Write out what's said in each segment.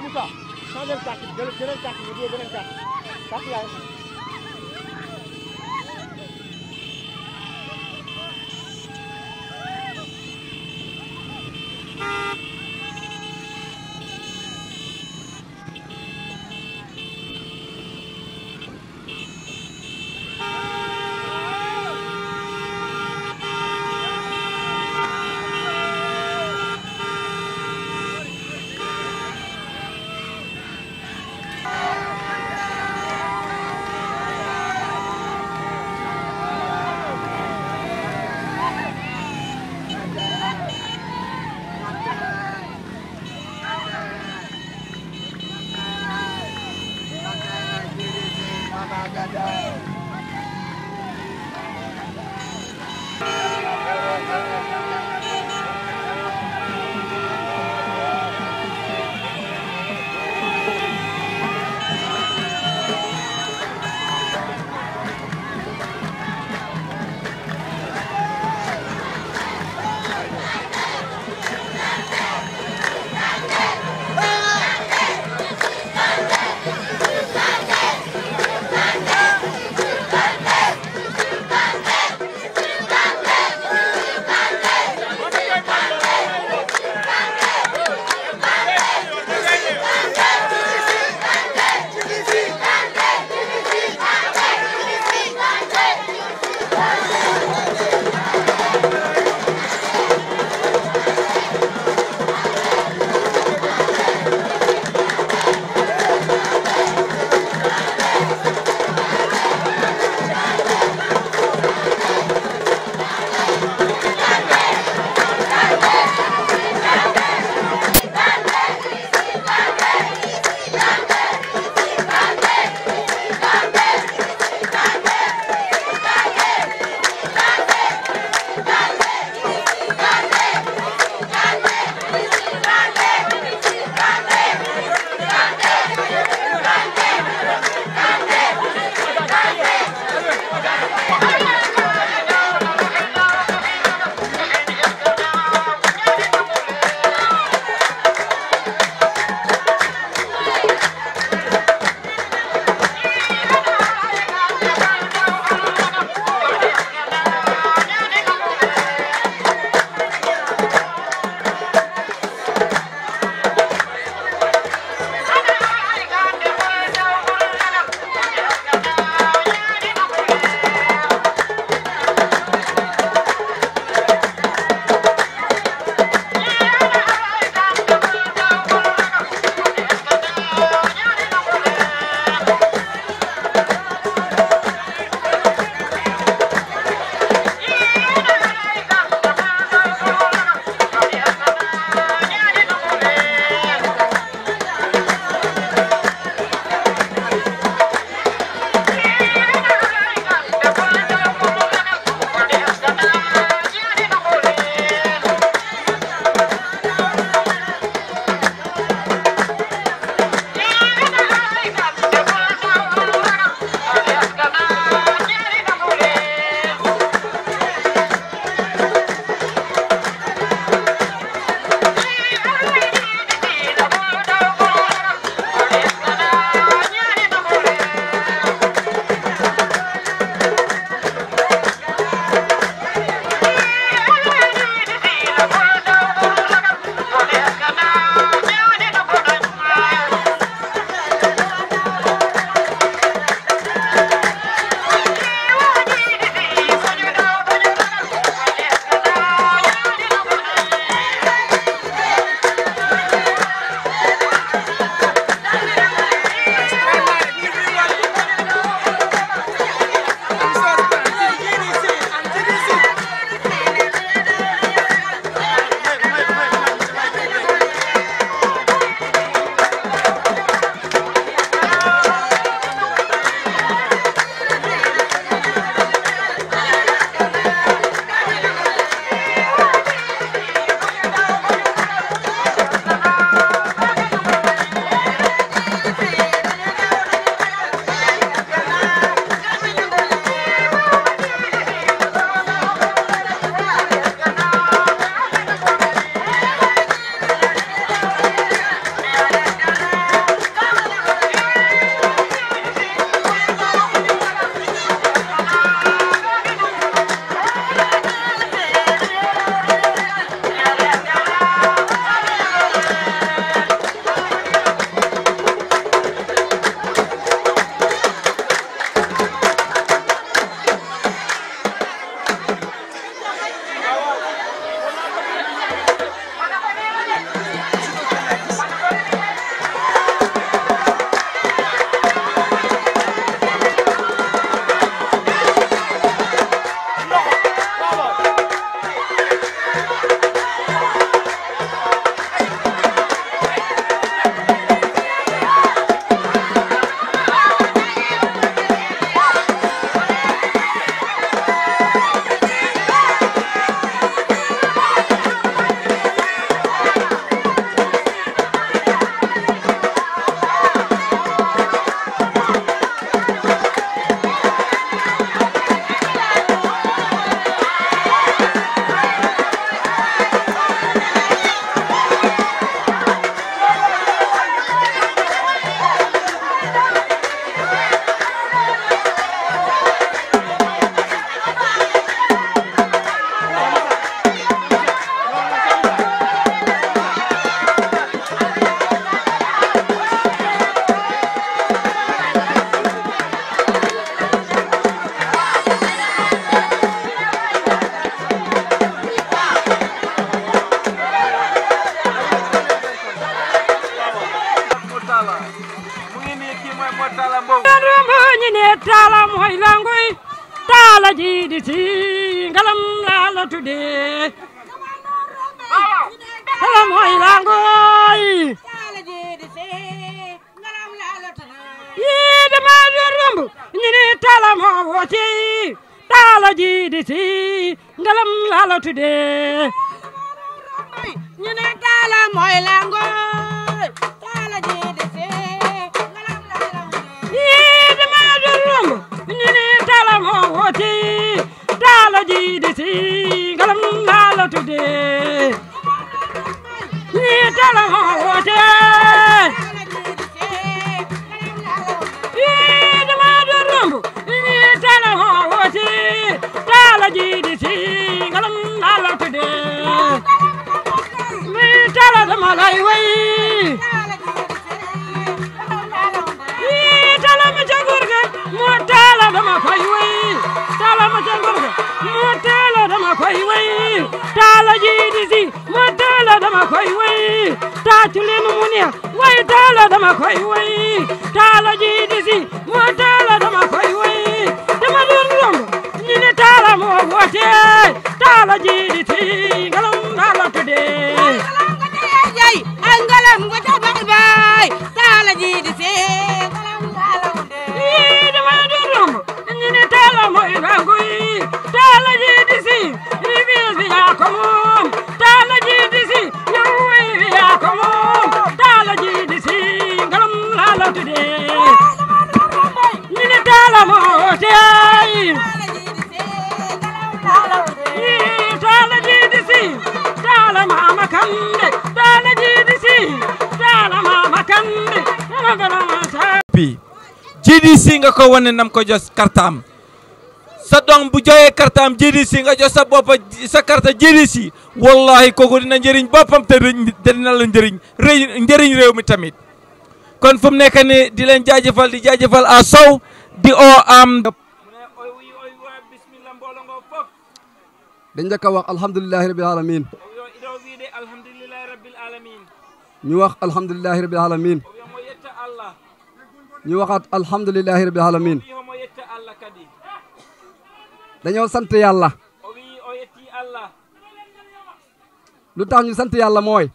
Moussa changé carte bi jël jëlal carte bi dugal beneen carte carte yaay Talla Mbow rumbu ñine tala moy langoy tala jiidi si ngalam la la tudde tala moy langoy yiide ma du rumbu ñine tala mo woti tala jiidi si ngalam la la tudde ñine tala moy langoy tala jiidi si ngalam la la yiide ma du rumbu ñine tala mo woti tala jiidi si ngalam la la tudde ni tala mo wote ni dama do rombu ni tala mo wote tala jidi si ngalam la la tude ni tala dama lay way ni tala ma ca gurga mo tala dama koy way tala ma ca gurga mo tala dama koy way tala jidi si mo tala dama koy way taacu leen mu neex way tala dama koy way tala jidi si mo tala dama koy way dama doon romb ñu ne tala moo woote tala jidi si ngalam la la tuddee jay ay ngalam nga ca bay bay tala jiidi si ngalam la la Ii dama doon romb ñu ne tala mooy rangu yi tala jidi si rivière bi yaa ko moom tala jidi si yow way bi yaa ko moom tala jidi si ngalam la la tuddee ñu ne tala moo woote Ii tala jidi si tala mama kande tala jidi si tala mama kande tala mama sa bi GDC nga ko wane nam ko jos kartaam sa doom bu joyee kartaam GDC nga jos sa boppa sa karta GDC wallahi kooku dina njëriñ boppam te te dina la njëriñ rëy njëriñ réew mi tamit kon fu mu nekk ni di leen jaajëfal di jaajëfal a sow di oo am dañ njëkk a wax alhamdulilahi rabil alamin ñu wax alhamdulilahi rabil alamin ñu waxaat alhamdulilahi rabil alamin dañoo sant yàlla lu tax ñu sant yàlla mooy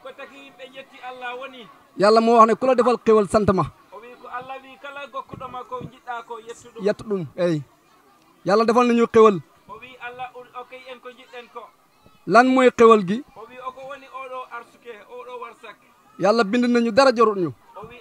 yàlla moo wax ne ku la defal xéwal sant ma yett ɗum eyi yàlla defal nañu xéwal lan mooy xéwal gi yàlla bind nañu dara jorut ñu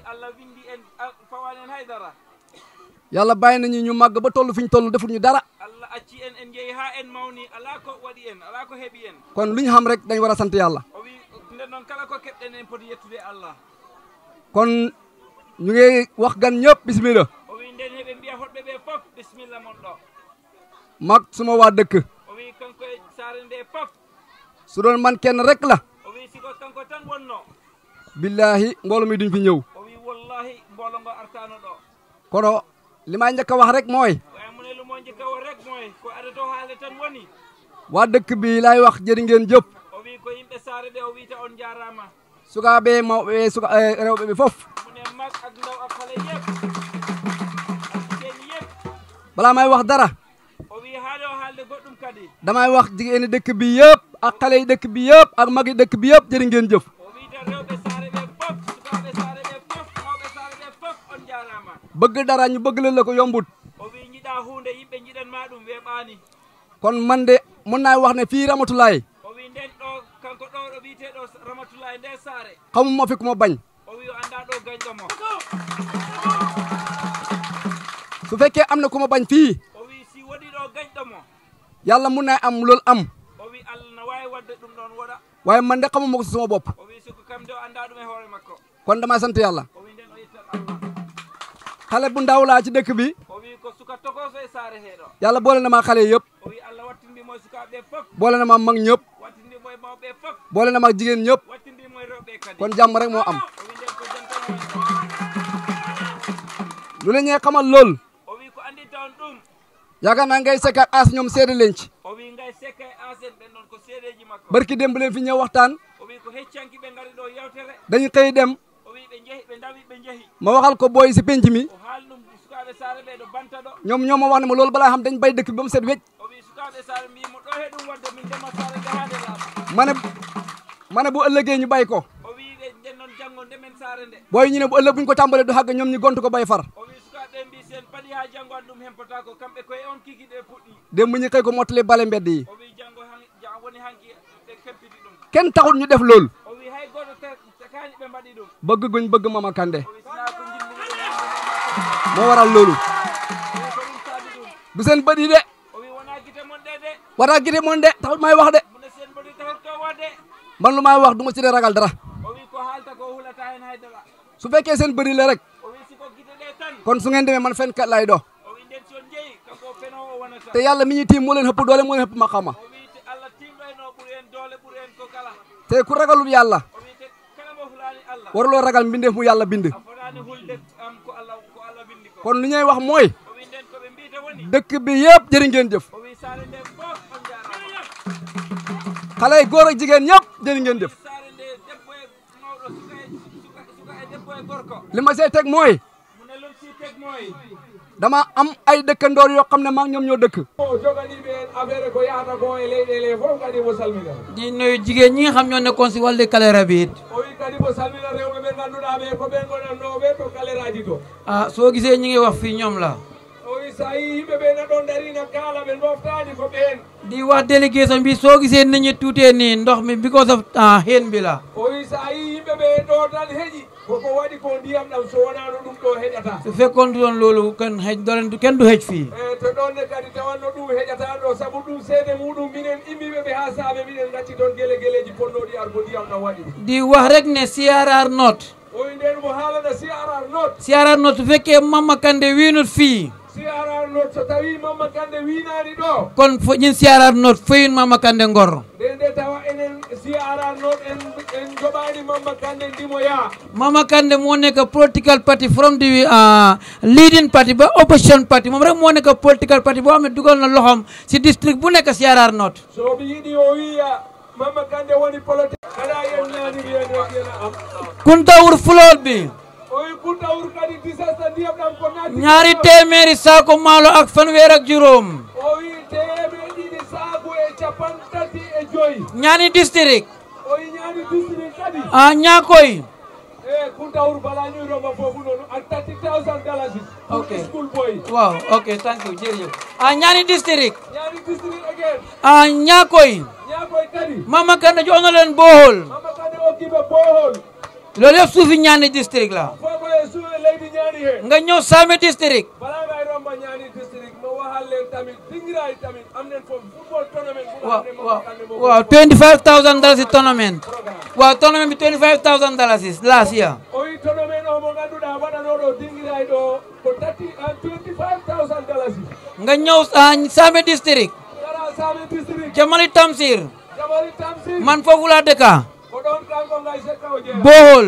yàlla bàyyi nañu ñu màgg ba toll fi ñu toll deful ñu dara allah acci en en jeeyi ha en mawni ala ko waɗi en ala ko heeɓi en kon lu ñu xam rek dañ war a sant yàlla o wi nden noon kala ko keɓɗen en poti yettude allah kon ñu ngi wax gan ñëpp bismillah o wi nden heɓe mbiya hoɗɓe ɓe fof bisimilla mon ɗo mag suma waa dëkk o wi kanko e saare nde fof su doon man kenn rek la o wi siko kanko tan wonno billahi mbooloo mi duñ fi ñëw o wi wallahi mboolo ngo artano ɗo kono li may njëkk a wax rek mooy waye mune lumo jikka o rek moy ko ada to haalde tan woni waa dëkk bi laay wax jëri ngeen jëpp o wi ko yimɓe saare ɗe o wiyta on jarama sukaaɓe mawɓe suka eh, rewɓe ɓe fof mune mag ak ndaw ak xale yëpp ak jigéen yëpp balaa may wax dara o wi haade o haalde goɗɗum kadi damay wax jigéeni dëkk bi yëpp ak xale yi dëkk bi yëpp ak magi dëkk bi yëpp jëri ngeen jëf o wiita rewɓe saare ɓe fof sukaaɓe saare ɓe fof mawɓe saare ɓe fof on jarama bëgg dara ñu bëgg leen la ko yombut o wi jiɗa hunde yimɓe jiɗanma ɗum weeɓani kon man de mun naa wax ne fii Ramatulaay o wi nden ɗo kanko ɗo ɗo wiiteɗo ramatulahi nde saare xamuma fi ku ma bañ o wi o anda ɗo gañɗomo su fekkee am na ku ma bañ fii o wi si waɗi ɗo gañɗomo yàlla mun naa am loolu am o wi allah no wawi wadde ɗum ɗon waɗa waaye man de xamuma ko si sama bopp o wi siko kam de o anda ɗum e hoore makko kon damay sant yàlla o wi nden o yettat allah xale bu ndaw laa ci dëkk bi o wi ko suka tokoso e saare heɗo yàlla boole na ma xale yëpp o wi allah wattindimo e sukaɓe fof boole na ma mag ñëpp wattindimo e mawɓe fof boole na ma jigéen ñëpp wattindimo e rewɓe kadi kon jàmm rek moo am o wi nden ko jantan lu la ñuy xamal lool o wi ko andi tawn ɗum yaakaar naa ngay sekk ak as ñoom seede leen ci o wi ngay sekka e asen ɓen ɗon ko seedeji makko barki démb leen fi ñëw waxtaan o wi ko heccanki ɓe ngari ɗo yewtere dañu xëy dem o wi ɓe jeehi ɓe dawi ɓe jeehi ma waxal ko booy si penc mi o haali saare ɓe ɗo banta ɗo ñoom ñoo ma wax ne ma loolu balaa xam dañ bay dëkk bi ba mu set wecc o wi sukaɓe saare mbimo ɗo he ɗum wadde min ndema saare gahade laaɓa ma ne ma ne bu ëllëgee ñu bay ko o wi ɗe nden noon janggo ndemen saare nde booy ñu ne bu ëllëg buñ ko tàmbalee du xàgg ñoom ñu gont ko bay far o wi sukaɓe mbi sen paɗi ha janggo an ɗum hempota ko kamɓe koye on kiki ɗe puɗɗi démb ñu xëy ko mottali bale mbedd yi o wi janggo han ja- woni hanki ɓe kempiti ɗum kenn taxul ñu def loolu o wi hay goto kañi ɓe mbaɗi ɗum bëgg guñ bëgg Mama Kandé o wi sina ko jimmiɗo moo waral loolu o wi ko ɗum saabi ɗum du seen bët yi de o wi wona guite mon ɗe de wara gite moon de taxul may wax de mune sen mbaɗi tahot ko wadde man lu may wax du ma ci dee ragal dara o wi ko haalta ko hulata hen haydara su fekkee seen bëri la rek o wi siko guite ɗe tan kon su ngeen demee man fen kat lay do o wi nden son jeeyi kanko fenowo wonata te yàlla mi ñu tiim moo leen hëpp doole moo leen hëpp maqama o wi te allah timɗoyno ɓuuri en doole ɓuuri en ko kala te ku ragalul yàlla o wi te kala mo hulani allah waruloo ragal mbindeef mu yàlla bind a fotani hulde am ko allah ko allah windi ko kon lu ñuy wax mooy o wi nden koɓe mbita woni dëkk bi yëpp jërë ngeen jëf o wi saare nde fof on jarama xale yi góor ak jigéen ñëpp jërë ngeen jëf saare nde debbo e mawɗo suka e suka suka e debbo e gorko li ma see teg mooy mune lon si teg mooy dama am ay dëkkandoor yoo xam ne maa ngi ñoom ñoo dëkk o joganiɓe en affaire ko yahata ko e leyɗele fof kadi mo salmina di nuyu jigéen ñi nga xam ñoo nekkoon si wàllu kalera bi it o wi kadi mo salmina rewɓe ɓe ganduɗa ɓe ko ɓen gonannoɓe to kaleraji to ah soo gisee ñi ngi wax fii ñoom la o wi sa yi yimɓe ɓe na ɗon darina kaala ɓe doftani ko ɓen di wax délégation bi soo gisee nit ñi tuutee nii ndox mi because of ah xeen bi la o wi sa yi yimɓe ɓe ɗo tan heeƴi koko waɗi ko ndiyam ɗam so wonano ɗum ɗo heƴata su fekkoon du doon loolu kenn xëj dolen kenn du xëj fii e to ɗonne kadi tawanno ɗum heƴata ɗo saabu ɗum seede muɗum minen immiɓe ɓe ha saaɓe minen gacci toon guele gueleji ponnoɗi ar ko ndiyam ɗam waɗi ɗum di wax rek ne CRR note o wi nden mo haalana si arar note CRR note su fekkee Mama Kandeh wiinut fii si arar note so tawi mamma kande winani ɗo kon fo ñin CRR note feyun Mama Kandeh ngor nde nde tawa enen si arar noon en en joɓani mamma kande ndimoya Mama Kandeh moo nekk political party from the ah, leading party ba opposition party moom rek moo nekk political party boo xam ne dugal na loxoom si district bu nekk CRR note so mi yiiɗi o wiya mamma kande woni politique kada yen ñaniri ene ena am Kuntawur fulool bi o wi kuntawur kadi disasta ndiyam ɗam ko natti ñaari téeméeri saako maalo ak fanweer ak juróom o wi teeme ɗiɗi saaku e capan tati e joyyi ñaani district o wi ñaani district kadi a ñaakoy e kuntawur bala ñuyroma foofu noonu ak tati thousand dalasis Ok. school boy waaw ok thank you jërëjëf a ñaani district ñaani district again a ñaakoy ñaakoy kadi Mama Kandeh jox na leen bohol mamma kande okkiɓe bohol loolu yëpp suufi ñaani district la fofo e suuɓe leydi ñaani he nga ñëw Same district bala ngay romba ñaani district mo wahal len tamit dingiray tamit am nen foof football tournament bu waaw xam ne waaw mamma kande mo waaw 25000 dollars tournament waaw tournament bi 25000 dollars last year o wi tournament o mo ganduɗa waɗanoɗo dingiray ɗo ko tati en 25000 dollars nga ñëw ah, Same district gara sami district Jamali Tamsir jamari tamsi man foofu laa dëkka ko ɗon kanko ngay sekka o jeeya bohol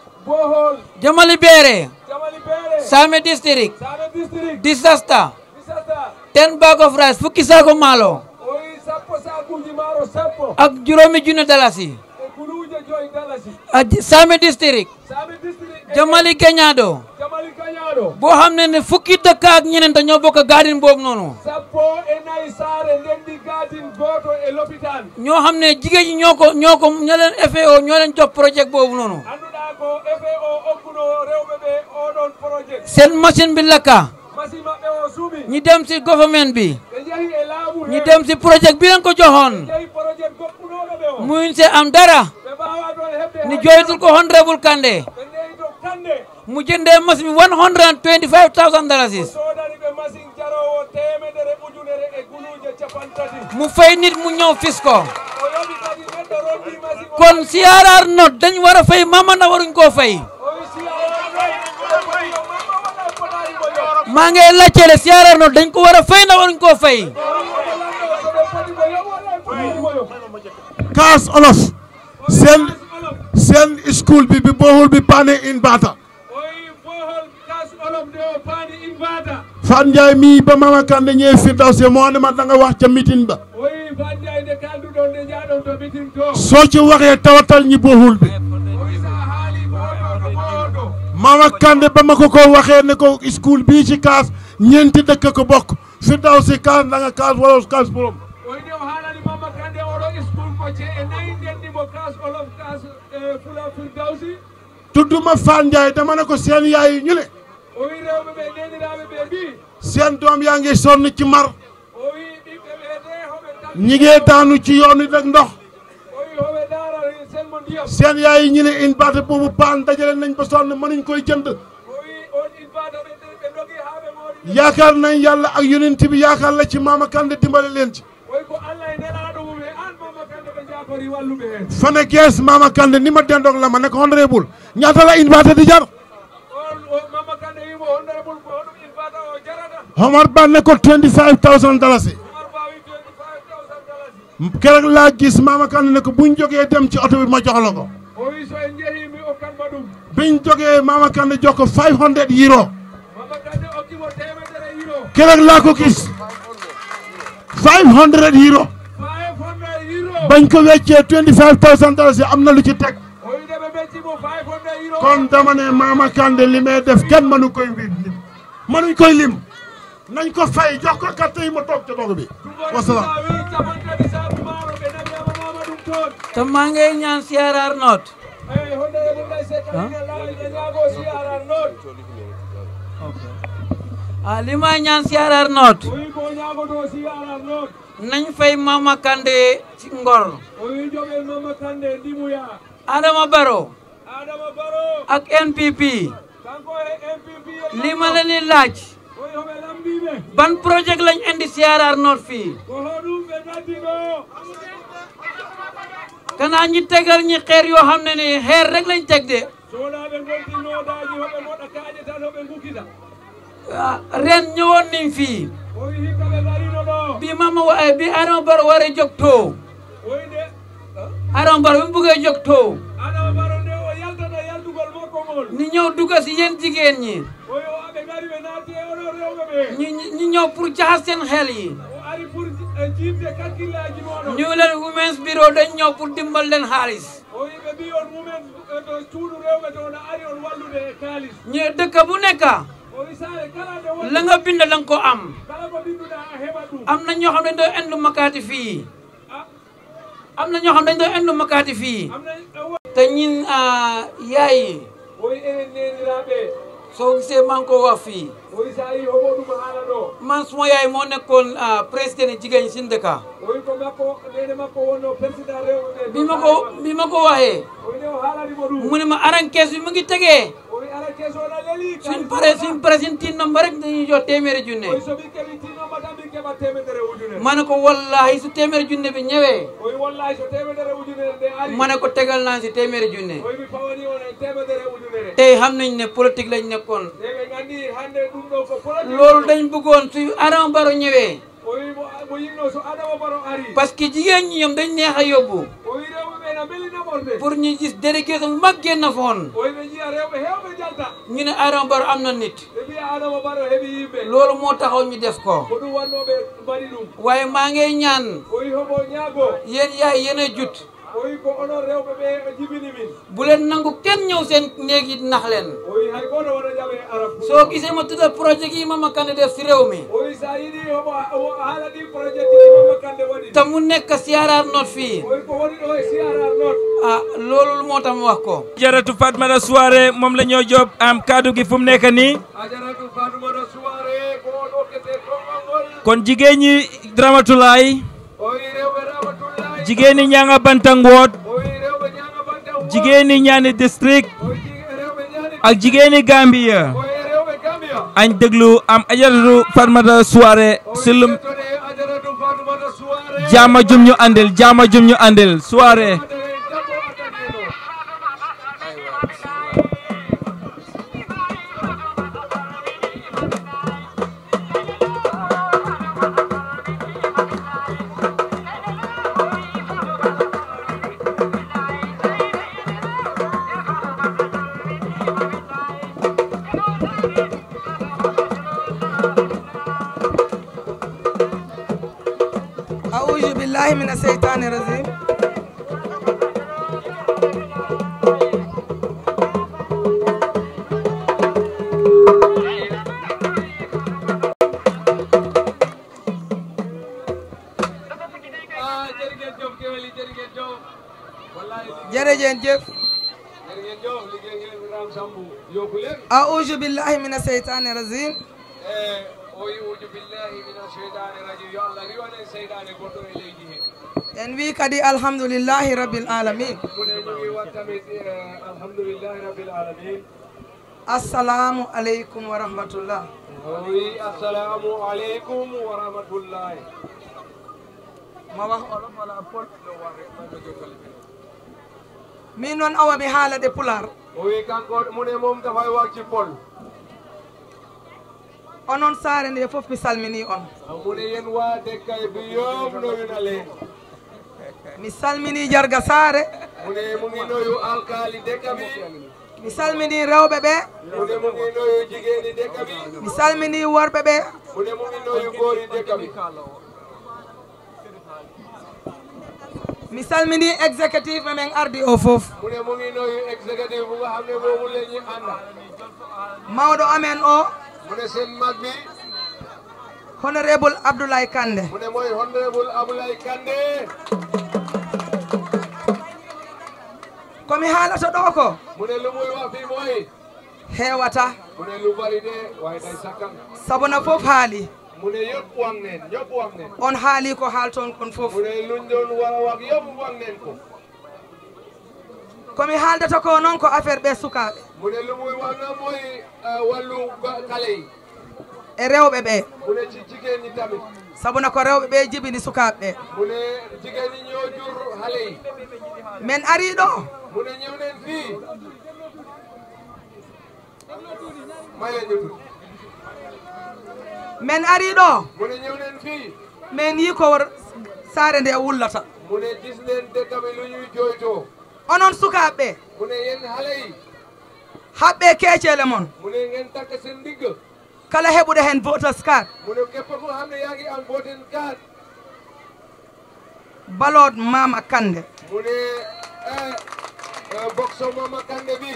bohol Jamali Beere jamali beere Same district same district disaster misata ten bag of rice fukki saako maalo o wi sappo sakuji maaro sappo ak juróomi junne dalasi e guluuje joyi dalasi a Same district sami district e Jamali Keñaado jamali kañaɗo boo xam ne ne fukki dëkk ak ñeneen te ñoo bokk garden boobu noonu sappo e nayi saare ndendi gadin goto e l'hôpital ñoo xam ne jigéen ñi ñoo ko ñoo ko ñoo leen FAO ñoo leen jox projet boobu noonu annduɗa ko efe o okkuno rewɓe ɓe oɗon projet seen machine bi lakka machine maɓɓe o suuɓi ñi dem si government bi ɓe jeehi e laamu ñi dem si projet bi leen ko joxoon jeehi projet goɗɗunoɗo ɓe o muyun se am dara ɓe mbawa ɗon heɓde ni joytul ko honorable Kandeh ɓe ndeyi to kande mu jëndee machine bi 125000 dollars sodani ɓe machine jarowo temedere ujunere e guluuje capan tati mu fay nit mu ñëw fis ko o yoɓi kadi neɗɗo rondi machine o kon CRR note dañ war a fay mama na waruñ koo fay o wi siyaoɗo mamma waɗa potari mo yo maa ngi laajteele CRR note dañ ko war a fay na waruñ koo fay soɓe poti mo yo waɗa potari mo yo kaas olof seen seen school bi bi bohol bi paane in baata o wi bohol kas olof nde o paani in mbaata Fat Ndiaye mi ba Mama Kandeh ñëwee Firdawsi moo ne ma da nga wax ca meeting ba o wi fandiyayde kalduɗon nde jaaɗon to mitin to soo ci waxee tawatal ñi bohol bi o wi sa haali ko oɗo ko oɗo Mama Kandeh ba ma ko ko waxee ne ko school bii ci kaas ñeenti dëkk ko bokk fi daw si kaas da nga kaas wala kaas borom oyde o haalani mama kande oɗo school mo ce e nayi ndendimo kas olof kas fula firdawsi tudduma Fane Ndiaye dama ne ko seen yaay yi ñu ne o wi rewɓe ɓe ndeniraɓe ɓe mbi seen doom yaa ngi sonn ci mar o wi ɓiɓɓe ɓe de hoɓe tan ñi ngee daanu ci yoon wi rek ndox o wi hoɓe daara senmo ndiyam seen yaay yi ñu ne une baate boobu paan dajale nañ ba sonn mënuñ koy jënd o wi on invata ɓe ɓe dogi ha ɓe moɗi yaakaar nañ yàlla ak yonent bi yaakaar la ci Mama Kandeh dimbale leen ci oy ko allah e nelaɗo mum e an mama kande ɓe jakori walluɓe hen fane gees Mama Kandeh ni ma dendoog la ma ne ko honorable ñaata la une baate di jar on o mama kande wimo honorable ko hoɗum invata o jarata Omar Ba ne ko 25000 dalasi omar mbawi 25000 dalasi keroog laa gis Mama Kandeh ne ko buñ jógee dem ci oto bi ma jox la ko o wi so en jeehi mi okkanma ɗum biñ jógee Mama Kandeh jox ko 500 euro mama kande okkimo temedere euro keroog laa ko gis 500 euro 500 euro bañ ko weccee 25000 dalasi am na lu ci teg o wi nde ɓe ɓeccimo 500 euro kon dama ne Mama Kandeh li may def kenn mënu koy mbir lim mënuñ koy lim nañ ko fay jox ko carte yi ma toog ca doog bi wasalaam wi capantati sabu maaro ɓe nabiyama mama ɗum toon te maa ngi ñaan CRR North eyi honorable lay sekanine laawi ɓe ñaago siyaran noon ah li ma ñaan CRR North o wi ko ñaagoto siyaran noon nañ fay Mama Kandeh ci ngor o wi joɓe mama kande ndimuya Adama Barrow adama baro ak NPP kanko e mpp li ma leen di laaj o wi hoɓe lambiɓe ban projet lañ indi CRR North fii ko hoɗum ɓe gaddi ɗo kanaa ñi tegal ñi xeer yoo xam ne ni xeer rek lañ teg de sohnaɓe gonti noodaji hoɓe moɗa kaaƴe tan hoɓe gukita ah, ren ñëwoon nañ fii o wi hikka ɓe garino ɗo bi Mama wa bi Adama Barrow waree jóg too o wi nde Adama Barrow bi mu bëggee jóg too adama baro nde o yaltata yaldugol makko ngol ni ñëw dugga si yéen jigéen ñi o wi o aɓe gari ɓe naati e oɗo rewɓe ɓe ñu ñu ñëw pour jaxas seen xel yi o ari pour jiidde kakkillaji moɗon ñu leen Women's Bureau dañ ñëw pour dimbal leen xaalis o wi ɓe mbi on mumen to cuuɗu rewɓe to no ari on wallude e kaalis ñu dëkk bu nekk o wi saare kala nde won la nga bind da nga ko am kala ko binduɗa a heɓat ɗum am na ñoo xam ne dañ doon indu makaati fii Ah, am na ñoo xam ne dañ doon indu makaati fii am na te ñin ah, yaay yi o wi enen neniraɓe soo gisee maa ngi ko wax fii o wi sa yi homo ɗum haala ɗo man suma yaay moo nekkoon ah, président jigéen ñi si dëkka o wi ko makko nene makko wonno président rewɓe ɓe bi ma ko bi ma ko waxee o wi nde o haalanimo ɗum mu ne ma aran kees bi mu ngi tegee o wi ala keesona leeli suñ pare suñ pare suñ tin nomba rek dañuy jox téeméeri o wi junne so min keɓi tinnomba tan min keɓat temedere ujunere ma ne ko wallahi su téeméeri junne bi ñëwee o wi wallahi so temedere ujunere nde ari ma ne ko tegal naa si téeméeri junne o wi mi pawani on e temedere ujunere tey xam nañ ne politique lañ nekkoon nde ɓe gandi hande ɗum ɗo ko politique loolu dañ bëggoon su Adama Barrow ñëwee o wi mo mo yinno so adama baro ari parce que jigéen ñi ñoom dañ neex a yóbbu o wi rewɓe ɓe na belinamorde pour ñu gis délégation bu mag génn foon o wi ɓe jiiya rewɓe hewɓe jalta ñu ne Adama Barrow am na nit ɓe mbiya adama baro heeɓi yimɓe loolu moo taxaw ñu def ko ko ɗum wannoɓe mbaɗi ɗum waaye maa ngi ñaan o wi homo ñaago yéen yaay yéen a jut o wi ko onon rewɓe ɓe jibini min bu leen nangu kenn ñëw seen néeg yi nax leen o wi hay goto waɗa jaɓe arab soo gisee ma tudda projet yi Mama Kandeh def si réew mi o wi sa yiɗi homo o haala ɗi projet ɗiɗi mama kande waɗi te mu nekk CRR North fii o wi ko waɗi ɗo e siarar noon ah loolu moo tax mu wax ko jaratu Fatmata Soirée moom la ñoo job am kaddu gi fu mu nekk nii a jaratu fatumata soiré ko on hokkete konngol ngol kon jigéen ñi Ramatulaay o wi rewɓe ramatullahi jigéen ñi ñanga bantangoot o wi rewɓe ñanga banta jigéen ñi ñaani district o wi jig- rewɓe ñaani ak jigéen ñi Gambia o wi rewɓe gambia añ déglu am ajaratu Fatmata Soirée o si wi lum yettode ajaratu fatumata soiré jaama jum ñu andil jaama jum ñu andil soirée Ade dabbo addaniɗo أعوذ بالله من الشيطان الرجيم jëf jërë ngeen jëf liggéey ngeen ram sambu yokku leen auzu billahi mina seytani rajim e o yiwuju billahi mina cheydani rajim yo allah riwanen seydane goɗɗo e leydi he en wi kadi alhamdulillahi rabbil alamin mune ñu ngi wat tamit alhamdulillahi rabbil alamin assalamu aleykum wa rahmatullah o wi assalamu aleykum wa rahmatullahi ma wax olof wala pol min noon awa mi haalade pular o wi kanko mune moom dafay wax ci pol onon saare nde fof mi salmini on mune yen waa dekkay bi yom noyuna leen mi salmini jarga saare mune mu ngi noyu alkaali dekka bi mi salmini rewɓe ɓe mune mu ngi noyu jigéeni dekka bi mi salmini worɓe ɓe mune mu ngi noyu góori dekka bi mi salmini exécutif men ardi o fof mune mu ngi noyu exécutif bu nga xam ne boobu la ñu ànda mawɗo amen o mune seen mag bi honorable abdoulaye kande mune mooy honorable Aboulaye Kandé komi haalata ɗo ko mune lu muy wax fii mooy heewata mune lu bari de waaye day sakkan sabuna fof haali mune yëpp wax neen ñëpp wax neen on haali ko haalton kon fof mune luñ doon war a wax yëpp wax neen ko komi haaldata ko noon ko affaire ɓe sukaaɓe mune lu muy wax na mooy wàllu xale yi e rewɓe ɓe mune ci jigéen ñi tamit sabuna ko rewɓe ɓe jibini sukaaɓe ɓe mune jigéen ñi ñoo jur xale yi min ari ɗo mune ñëw neen fii maye ñu tuuti min ari ɗo mune ñëw neen fii min yi ko saare nde wullata mune gis neen dëkk bi lu ñuy jooytoo onon sukaaɓe ɓe mune yéen xale yi haɓɓe keeceele mon mune ngeen takk seen ndigg kala heɓuɗo heen votas card mune képp ko xam ne yaa ngi am voting card balood mama kande mune boxo mama kande bi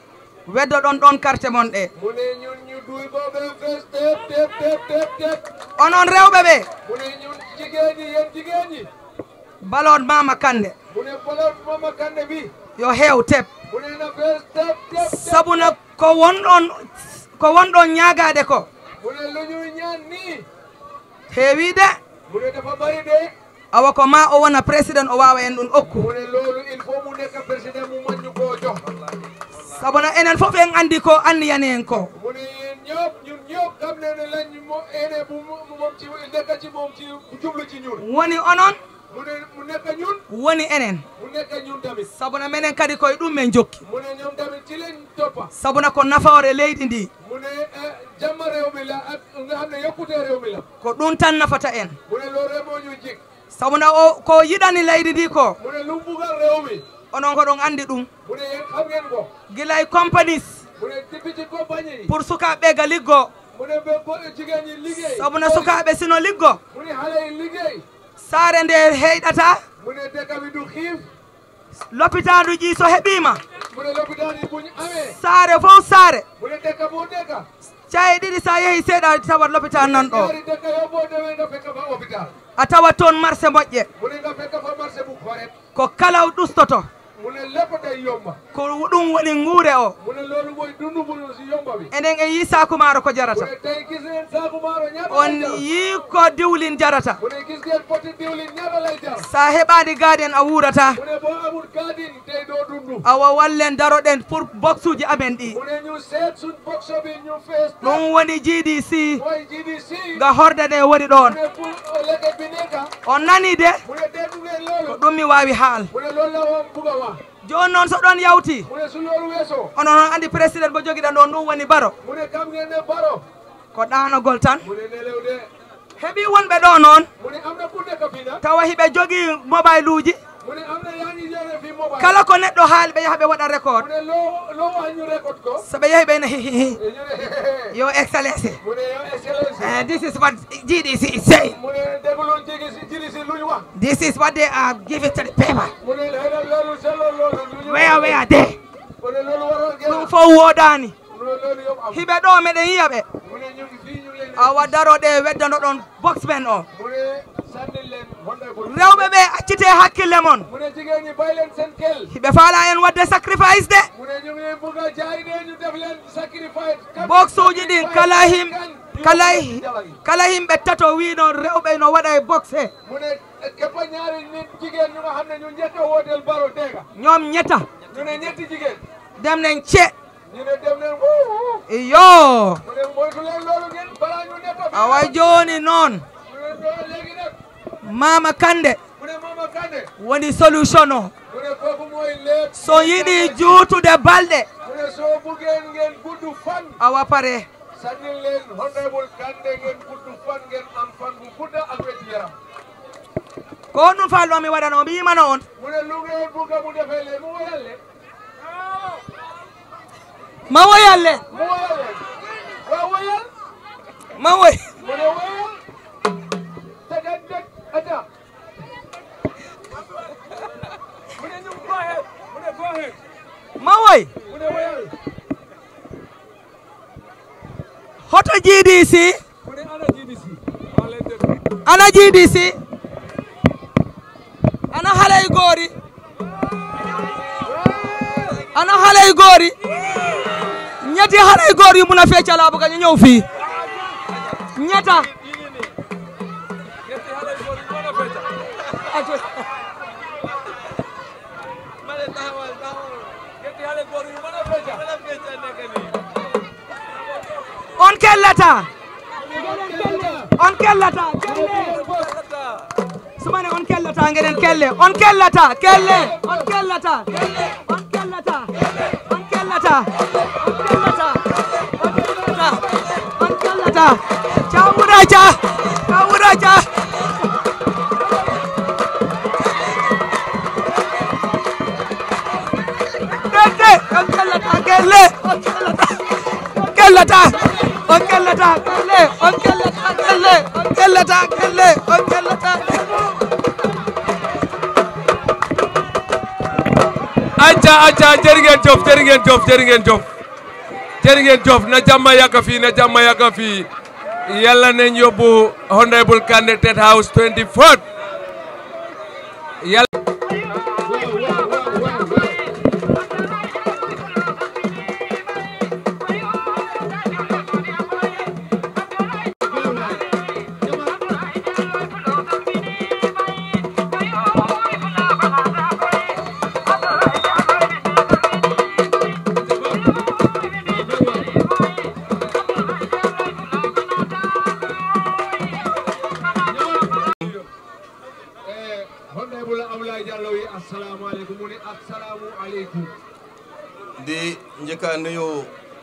weddo ɗon ɗon carte mon ɗe mune ñun ñu duy ko ɓe fees tep tep tep tep tep onon rewɓe ɓe mune ñun jigéen ñi yéen jigéen ñi balood mama kande mune bolot mama kande bi yo heew teb mune na fees tep tep tep sabuna ko wonɗon ko wonɗon ñaagade ko mune lu ñuy ñaan nii heewi de mune dafa bari de awa ko ma o wona président o wawa en ɗum okku mune loolu il faut mu nekk président mu mën ñu koo jox sabuna enen fof en andi ko anniyani en ko mune yéen ñëpp ñun ñëpp xam ne ne lañ mo ene bu mu moom ci nekk ci moom ci jublu ci ñun woni onon mune mu nekk ñun woni enen mu nekk ñun tamit sabuna minen kadi koye ɗum men jokki mune ñoom tamit ci leen toppa sabuna ko nafaore leydi ndi mune jamma réew mi la ak nga xam ne yokkute réew mi la ko ɗum tan nafata en mune loolu rek moo ñu jik sabuna o ko yiɗani leydi ndi ko mune lu bugal réew mi onon ko ɗon andi ɗum mune yéen xam ngeen ko gilay compagnies mune depuis ci compagnie yi pour sukaɓe ga liggo mune be bo jigéen ñi liggéey sabuna sukaɓe sino liggo mune xale yi liggéey saare nde heyɗata mune dëkk bi du xiif lopitanuji so heɓima mune lopitaan yi buñ amee saare fof saare mune dëkk boo dëkk caye ɗiɗi sa yeehi seeɗa tawat lopitan nan ɗo ñaari dëkk yoo boo demee nga fekk fa hôpital a tawat toon marché moƴƴe mune nga fekk fa marché bu correct ko kala ɗustoto mune lépp day yomba ko ɗum woni nguure o mune loolu mooy dundu bu si yomba bi enen en yi sakumaro ko jarata mune tey gis ngeen saaku maaro ñaata on lay jar yi ko diwlin jarata mune gis ngeen poti diwlin ñaata lay jar sa heɓani gaden a wuurata mune boo amul gaadin tey doo dundu awa wallen daroɗen pour box uji amen ɗi mune ñu seet suñ boxo bi ñu fees ɗum woni GDC mooy GDC ga horde ɗe woni ɗon mune pour lekket bi nekka on nani de mune déggu ngeen ko loolu ɗum mi wawi haal mune loolu la woon bugg a wax joni noon so ɗon yawti mune su loolu weesoo onon noon andi président mo joguiɗa ɗon ɗum woni baro mune kam ngeen ne baro ko ɗanogol tan mune nelew de heeɓi wonɓe ɗo noon mune am na ku nekk fii nag tawa hiɓe jogui mobile uji mune am na yaa ngi yore fii mobile kala ko neɗɗo haali ɓe yaaha ɓe waɗa record mune loo loo wax ñu record ko so ɓe yeehi ɓe ne hihihi e ñu ne yo excellency mune yo excellence uh, this is what GDC is saying mune dégluwoon jigi si jili si lu ñu wax this is what they are giving to the paper mune xëy na loolu seetloo loolu lu ñu where where they mune loolu waroon ngeen ɗum fof woodani mune loolu yëpp am hiɓe ɗo meɗen yiya ɓe mune ñu ngi fii ñu ngi leen awa daroɗe weddano ɗon box men o mune sànni leen rewɓe ɓe accite hakkille mon mu ne jigéen ñi bàyyi leen seen kel hiɓe faala en wadde sacrifice de mu ne ñu ngi bugg a jaay de ñu def leen sacrifice box uji ɗin kala him kala kala himɓe tato wino rewɓe no waɗa e boxe mu ne képp ñaari nit jigéen ñu nga xam ne ñu njëkk a wooteel baro dégga ñoom ñetta ñu ne ñetti jigéen dem nañ ce ñu ne dem leen wuu iyo mu ne moytu leen loolu ngeen balaa ñu nekk awa joni noon mu ne loolu léegi nag mama kande mu ne Mama Kandeh woni solution o mu ne kooku mooy lépp so yiɗi juutude balɗe mu ne soo buggeen ngeen gudd fan awa pare sànnil leen honorable Kandeh ngeen gudd fan ngeen am fan bu gudda ak wér yaram ko on ɗum fallo mi waɗano mi yimano on mu ne lu ngeen bugga mu defee leen mu woyal leen ma woyal leen mu woyal leen waaw woyal ma woy mu ne woyal tegat deg ata mu ne ñu go ahead mu ne go ahead ma woy mu ne woyal hoto GDC mu ne ana GDC maa leen déglu ana GDC ana halay goori ana halay goori ñetti halay goori yu mun a feccal bu ka ñu ñëw fii ñetta ñetti xale yu góor yi mën a fecca ñetti xale góor yu mën a fecca on kellata on kellata sumane on kellata ngeɗen kelle on kellata kelle on kellata on kellata on kellata on kellata on kellata on kellata cawura ca cawura ca dede on kellata kelle on kellata on kellata on kellata kelle on kellata kelle on kellata kelle on kellata acca acca jërë ngeen jëf jërë ngeen jëf jërë ngeen jëf jërë ngeen jëf na jàmm yàgg fii na jàmm yàgg fii yàlla nañ yóbbu honorable Kandeh State House 24 yàlla honorable Abdoulaye Diallo yi assalamu aleykum mu ne assalamu aleykum di njëkk a nuyu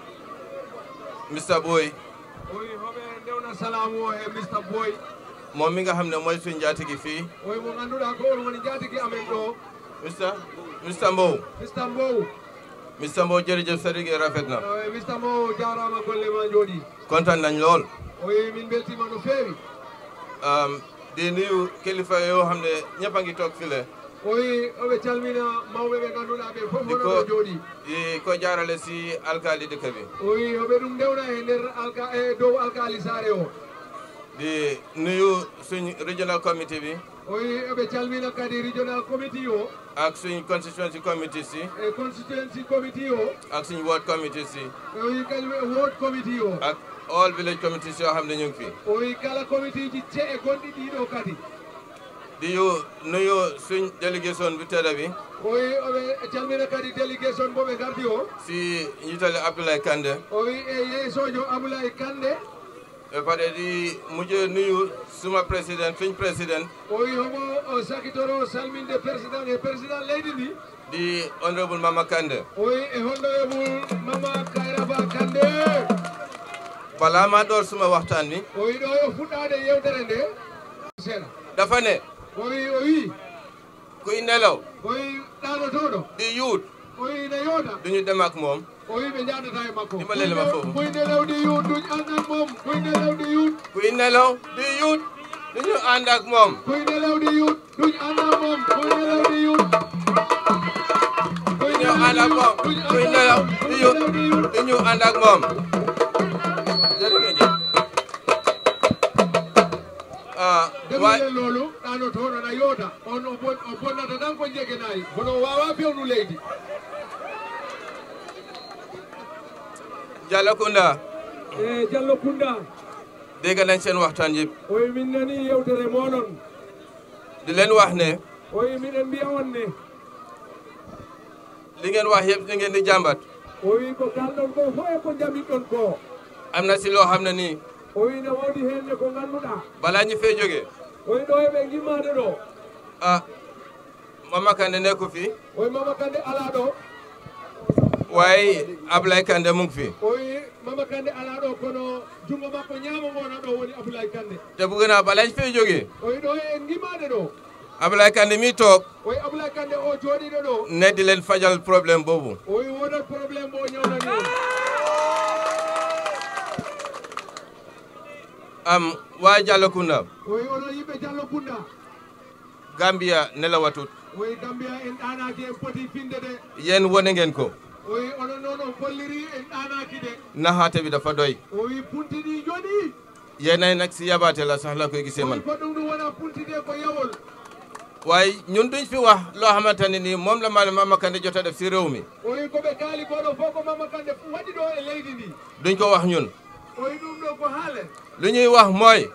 Mr Boy oyi hoɓe ndewna salamu o e Mr Boy moom mi nga xam ne mooy suñu njaatige fii oyi mo ganduɗa ko on woni jatigi amen ɗo Mr Mr Mbow Mr Mbow Mr Mbow jërëjëf sa liggéey rafet na oyi Mr Mbow jarama golle ma jooɗi kontaan nañ lool oyi min beltima no feewi Um, di nuyu kilifa yoo xam ne ñëpp a ngi toog file oyi oɓe calmina mawɓe ɓe ganduɗa ɓe fof di hono ko ɓe jooɗi di ko jaarale si alkaali dëkk bi oyi hoɓe ɗum ndewna e nder alka e dow alkali sare o di nuyu suñ regional committee bi oyi oɓe calmina kadi regional committee o ak suñ constituency committee si e constituency committee o ak suñ ward committee si oyi kañum e ward committee o ak all village committees yoo xam ne ñu ngi fi oyi kala committee ji ce e gonɗi ɗiɗo kadi di yu nuyu suñ délégation bi tedda bi oyi oɓe calmina kadi délégation bo ɓe gardi o si njiitale Abdoulaye Kandeh oyi e yeesojo aboulaye kande ba pare di mujj nuyu suma président suñ président oyi homo o sakitoro salminde président e président leydi ndi di honorable Mama Kandeh oyi e honorable mama kayraba kande balaa maa door suma waxtaan bi oyi ɗo yo fuɗɗade yewtere nde seeɗa dafa ne oyi o wi kuy nelaw oyi ɗanotoɗo di yuut oyi ne yooda duñu dem ak moom oyi ɓe jadata e makko Dimbalele ma foofu. kuy nelewdi yuut duñ andan moom kuy nelewdi yuut kuy nelaw di yuut duñu ànd ak moom kuy nelewdi yuut duñ andan moom kuy nelewdi yuut duñu ànd ak moom kuy nelaw di yuut duñu ànd ak moom jërë ngeen jëf ah Waay- leen loolu ɗano toon ana yooda on o bon- o bonnata tan ko jegenayi kono o wawa fewnu leydi Diallo Kounda e diallo kunda dégg nañ seen waxtaan yëpp oyi min nani yewtere moɗon di leen wax ne oyi miɗen mbiya on ne li ngeen wax yëpp li ngeen di jàmbat o wi ko kalɗon ko fo e ko jaɓiɗɗon ko am na si loo xam ne nii o wi ne woodi henne ko ngannduɗaa balaa ñu fee jógee o wi ɗo eɓe gimmaade ɗo ah Mama Kandeh nekku fi o wi mama kande alaa ɗo waaye Ablaye Kandeh mu ngi fi o wi mama kande alaa ɗo kono junngo makko ñaamo ngona ɗo woni aboulaye kande te bëgg naa balaa ñu fee jógee o wi ɗo en gimmaade ɗo Ablaye Kandeh mi toog o wi aboulaye kande o jooɗiɗo ɗo ne di leen fajal problème boobu o wi wonat probléme mo ñawnani on am waa Diallo Kounda o wi onon yimɓe diallo kunda Gambia nelawatut o wi gambia en ɗanaaki en poti finde de yéen wone ngeen ko o wi onon noon on kolliri en ɗanaaki de naxaate bi dafa doy o wi puntiɗi joɗi yéenay nag si yabaate la sax la koy gisee o wi man ko ɗum ɗum wona puntide ko yawol waaye ñun duñ fi wax loo xamante ne nii moom la ma Mama Kandeh jot a def si réew mi o wi koɓe kaali koɗo fof ko mama kande waɗi ɗo e leydi ndi duñ ko wax ñun o wi ɗum ɗo ko haale lu ñuy wax mooy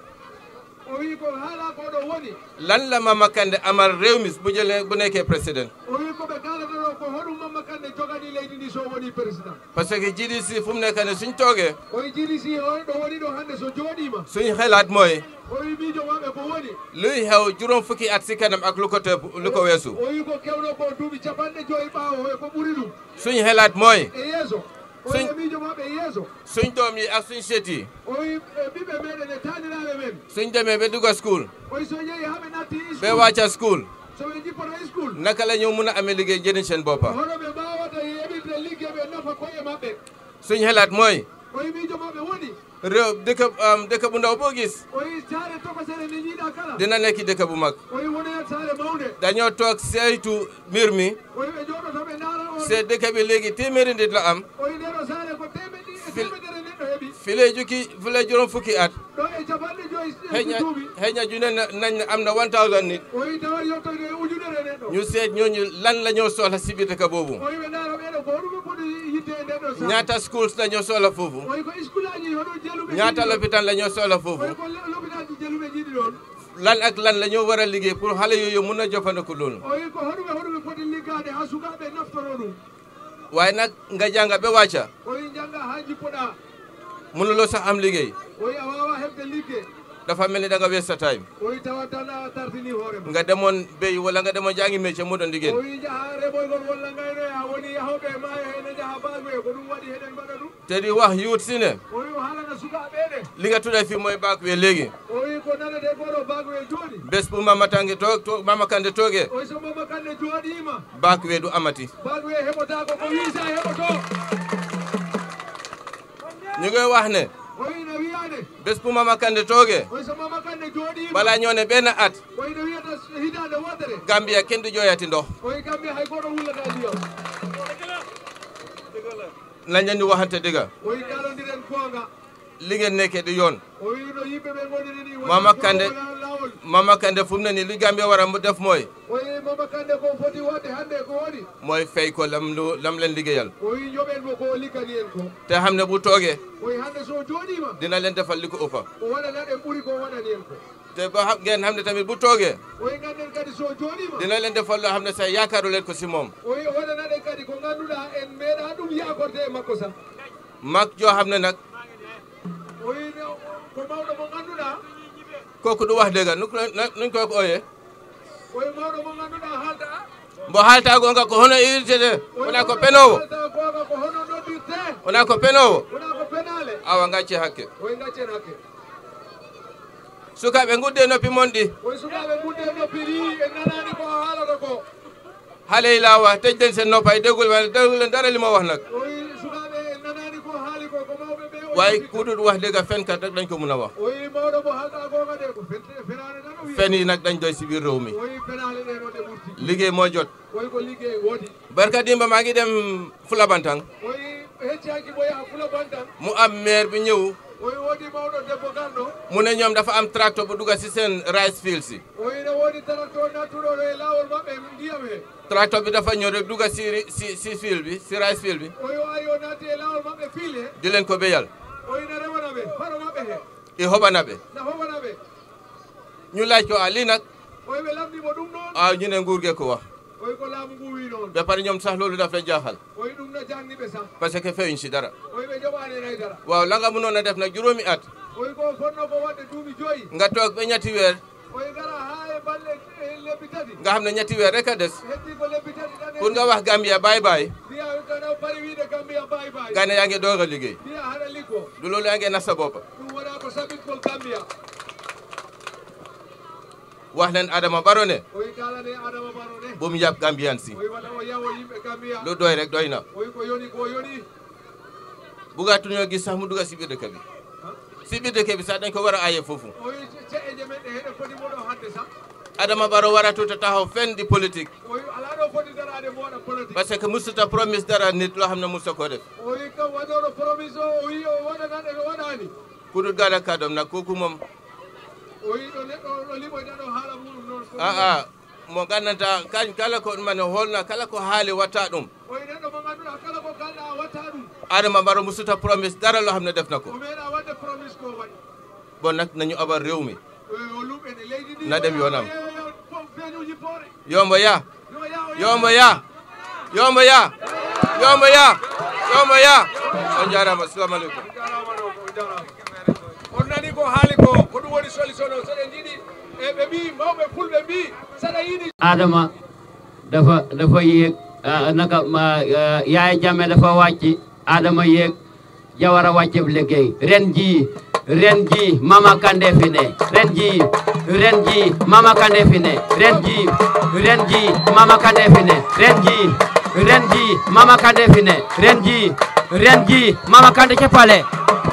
o wi ko haala koɗo woni lan la Mama Kandeh amal réew mi bu jëlee bu nekkee président o wi koɓe kalata ɗo ko hoɗum mama kande jogani leydi ndi so woni président parce que GDC fu mu nekk ne suñ toogee o wi jiɗi si on ɗo woni ɗo hannde so jooɗima suñ xelaat mooy o wi miijo maɓe ko woni luy xew juróom fukki at si kanam ak lu ko tëb lu ko weesu o wi ko kewɗo ko duuɓi capanɗe joyi ɓaawo e ko ɓuri ɗum suñ xelaat mooy e yeeso o wi e miijo maɓe e yeeso suñ doom yi ak suñ seet yi o wi e ɓiɓɓe meɗen e taaniraɓe men suñ demee ba dugga school o wi so yeehi haɓe natti ba wàcca school so ɓe jippoto school naka la ñu mun a amee liggéey jëriñ seen boppa hono ɓe mbawata yeɓirde liggey ɓe nafa koye maɓɓe suñ xelaat mooy o wi miijo maɓe woni réew dëkk am dëkk bu ndaw boo gis o wi saare tokosere nde jiiɗa kala dina nekk dëkk bu mag o wi wonoyat saare mawde dañoo toog saytu mbir mi o wi ɓe jooɗoto ɓe ndaara on seet dëkk bi léegi téeméeri nit la am o wi ndeɗo saare ko temeɗɗi e temedere neɗɗo heeɓi fi lay jukki fi lay juróom fukki at ɗo e capanɗe joyi xëy na duuɓi xëy na junne na nañ ne am na 1000 nit o wi tawat yettoyde e ujunere neɗɗo ñu seet ñooñu lan la ñoo soxla si biir dëkk boobu o wi ɓe ndaara ɓeɗo ko hoɗuɓe poti yitte e ndeɗo saare ñaata schools la ñoo soxla foofu o wi ko school aji hoɗo jeluɓe ñaata jiiɗi ɗon. lopitaan la ñoo soxla o foofu wi ko l'hôpital ji jeluɓe jiiɗi ɗon lan ak lan la ñoo war a liggéey pour xale yooyu mun a jëfandiku loolu o wi ko hoɗuɓe hoɗuɓe poti liggade ha sukaɓe naftoro ɗum waaye nag nga jànga ba wàcca o wi jangga ha jippoɗa mënuloo sax am liggéey o wi a wawa heɓde ligge dafa mel ni da nga waste sa time o wi tawat tan a tartini hoorema nga demoon béy wala nga demoon jàngi métier mu doon liggéey o wi jaaha reɓoygol walla gaynoya woni yahoɓe maayo hene jaaha bagoye ko ɗum waɗi heɗen mbaɗa ɗum te di wax yuut si ne o wi o haalana sukaɓeɗe li nga tudda fii mooy baak wee léegi o wi ko nanete koɗo bagoye jooɗi bés bu Mama Tange toog toog Mama Kandeh toogee o wi so mama kande jooɗima baak wee du amati bagoye heɓotako ko wiisa heɓoto ñu ngi wax ne o wi no wiyade bés bu Mama Kandeh toogee o wi so mama kande jooɗima balaa ñoo ne benn at o wi no wiyata hitande wotere Gambia kenn du jooyati ndox o wi kamɓe hay goto wullata ndiyam nañ leen di waxante dëgga o wi kalodiren goonga li ngeen nekkee du yoon o wi no yimɓe ɓe goniri ni Mama Kandeh lawol Mama Kandeh fu mu ne nii li Gambia war a mu def mooy o wi mama kande ko foti wadde hannde ko woni mooy fay ko lam lu lam leen liggéeyal o wi joɓen mo ko liggani en ko te xam ne bu toogee o wi hannde so jooɗima dina leen defal li ko ëppa o waɗana ɗen ɓuuri ko waɗani en ko te ba xam ngeen xam ne tamit bu toogee o wi ganden kadi so jooɗima dina leen defal loo xam ne sax yaakaaru leen ko si moom o wi o waɗana ɗen kadi ko ngannduɗa en meeɗa ɗum yakorde e makko sa mag joo xam ne nag o wi no- ko mawɗo mo ngannduɗa kooku du wax dëgga nu nuñ koy ooyee o wi mawɗo mo ngannduɗa haalta mbo haaltaagonga ko hono irtete wona ko penowo haalta goonga ko hono noddirte wona ko penowo wona ko penale awa ngacce hakke o wi gaccen hakke sukaaɓe ngudde noppi mon ɗi o wi sukaɓe gudde noppi ri en nanani ko haalata ko haaley laawa teƴden sen noppa e degol wala degol dara limo wax nag o wi sukaɓe en nanani ko haali ko ko mawɓe ɓe o waaye kuɗuɗ wax dëgga fenkat rek dañ ko mun a wax o wi mawɗo mo haalta goonga de ko fen- fenade tan o wi fen yi nag dañ doy si biir réew mi o wi penale ɗe no ɗe ɓurti liggéey moo jot o wi ko liggey woodi barka dimba maa ngi dem Fulabantang o wi heccaki mo yaha fula bantan mu am maire bi ñëw o wi woodi mawɗo debbo garɗo mu ne ñoom dafa am tracteur bu dugga si seen rice field si o ina woodi tracteur nattuɗoɗo e laawol maɓɓe ndiyam he tracteur bi dafa ñëw rek dugga si si si field bi si rice field bi o yo ari o naati e laawol maɓɓe fiil he di leen ko béyal o ina remana ɓe faro maɓɓe he i hoɓana ɓe na hoɓana ɓe ñu laaj ko a lii nag oy ɓe lamdimo ɗum ɗon a ñu ne nguur ge ko wax oy ko laamu ngu wi noon ba pare ñoom sax loolu daf la jaaxal oy ɗum no jangni ɓe sah parce que feyuñ si dara oy ɓe joɓani en haydara waaw la nga mënoon a def nag juróomi at oy ko fonno ko waɗde duuɓi joyyi nga toog ba ñetti weer oy gara ha e balle e lebbi tati nga xam ne ñetti weer rek a des heddi ko lebbi tati ɗan pour nga wax Gambia bye bye mbiya kana bari wiide Gambia bayi bayi nga ne yaa ngi doog a liggéey mbiya haɗa liggo du loolu yaa ngi nas sa bopp ɗum wona ko saɓitgol Gambia wax leen Adama Barrow ne oy kalane adama baro ne bu mu yàpp Gambian si oy waɗa o yawo yimɓe Gambia lu doy rek doy na oy ko yoni ko yoni bugaatuñoo gis sax mu dugga si biir dëkk bi si biir dëkk bi sax dañ ko war a aye foofu oy ceeƴe men ɗe heɗe foti moɗo hadde sah Adama Barrow waratuta taxaw fenn di politique oy ala ɗo foti darade mo waɗa politique parce que musuta promise dara nit loo xam ne musta ko def oy kam waɗoɗo promise o o wi o waɗanande ko waɗani ku dul gada kàddoom nag kooku moom o wi ɗo neɗɗo ɗo limoyta ɗo haala muɗum noon ko a a mo gandanta kañ kala ko mane holna kala ko haali watta ɗum oy neɗɗo mo ganduɗa kala ko kalɗa a watta ɗum Adama Barrow musuta promise dara loo xam ne def na o ko meeɗa wadde promise ko waɗi bon nag nañu abal réew mi o lumɓene leydi ndi na dem yoonam feeñuji poore yombo ya yo ya o yombo ya yombo ya yombo ya yombo ya on jarama assalamu aleykum on nani ko haali ko ko ɗum woni solution o soɗen jiiɗi e ɓe mbi mawɓe fulɓe mbi saɗa yiɗi adama dafa dafa yéeg ah, naka ma ah, yaay jame dafa wàcc adama yéeg jawara wàcc liggéey ren ji ren ji mama kande fi ne ren ji ren ji mama kande fi ne ren ji ren ji mama kande fi ne ren ji ren ji mama kande fi ne ren ji ren ji mama kande ca pale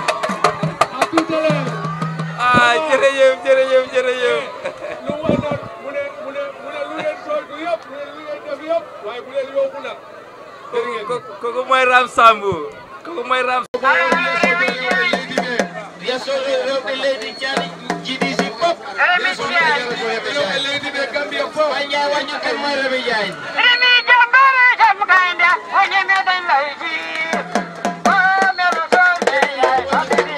ah jërëjëf jërëjëf jërëjëf lu mu wax noon mu ne mu ne mu ne lu leen soytu yëpp mu ne lu leen def yëpp waaye bu leen yokku nag kooku mooy Ram Sambu kooku mooy Ram yesoɓe rewɓe leydi jani jiɗi si fof rewɓe leydi ɓe gambia fof waña wañu kan moy reɓe jani Rimi jambare jam gaynde o ñemeɗen laydi o melo sonde yay famiri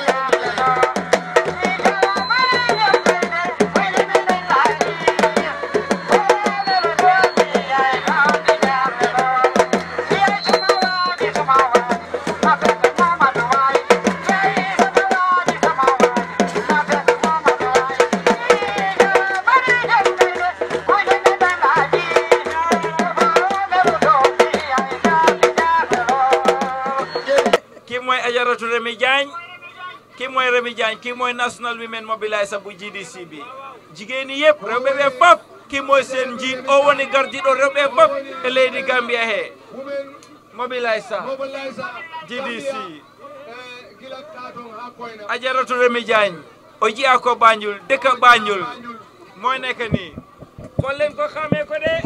kii mooy Ajaratu Remi Diagne kii mooy Remi Diagne kii mooy National Women Mobiliser bu GDC bi jigéen ñi yëpp rewɓe ɓe fof kii mooy seen njiit o woni gardiɗo rewɓe fof e leydi Gambia he Mobiliser GDC gila katon ha koyna Ajaratu Remi Diagne o jiya ko Banjul dëkk Banjul mooy nekk nii kon leen ko xamee ko de